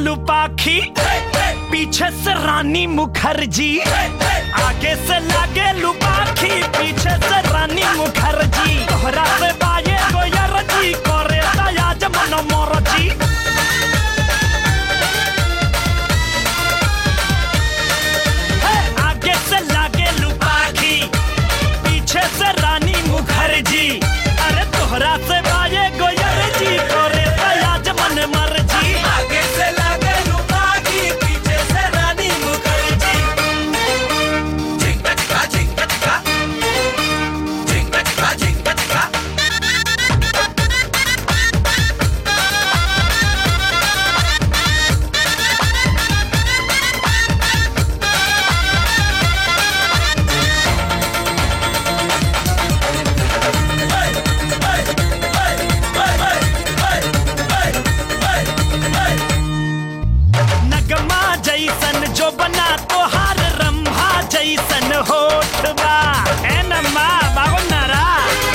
लुपाखी पीछे से रानी मुखर्जी आगे से लागे लुपाखी पीछे से रानी मुखर्जी तोहरा से बाये गोयर जी करे दयाज मन मोर जी हे, आगे से लागे लुपाखी पीछे से रानी मुखर्जी अरे तोहरा से बाये गोयर जी करे दयाज मन मर्जी आगे से लागे लुकाकी पीछे से रानी मुखर्जी झिंगा झिंगा झिंगा झिंगा झिंगा झिंगा झिंगा झिंगा नगमा जैसन जो बना तोहार रंभा जैसन होठ बा ए नम्मा बाबू नारा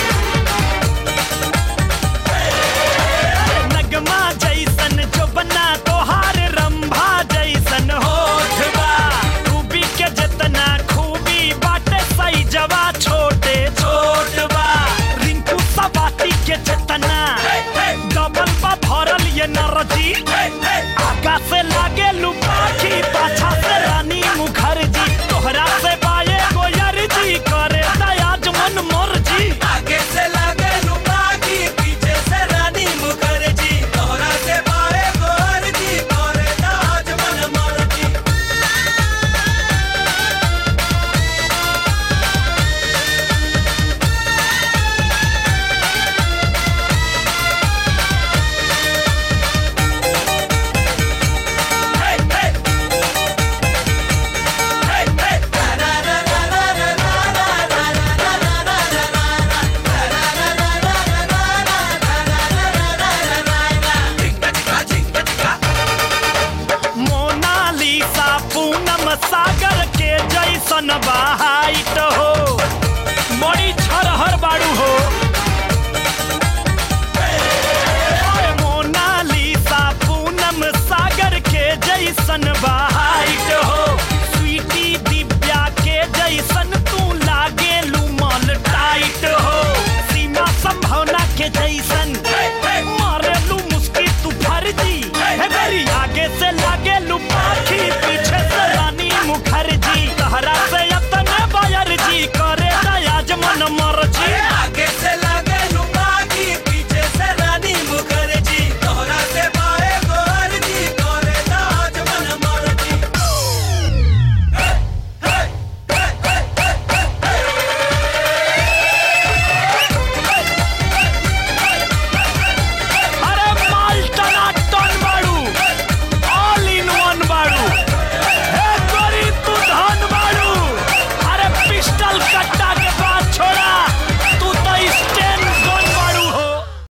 नगमा जैसन जो बना तोहार रंभा जैसन होठ बा खूबी के जितना खूबी बाटे सही जवा छोटे छोट बा रिंकू सवाती के जितना डबल बा भरल ये नरजी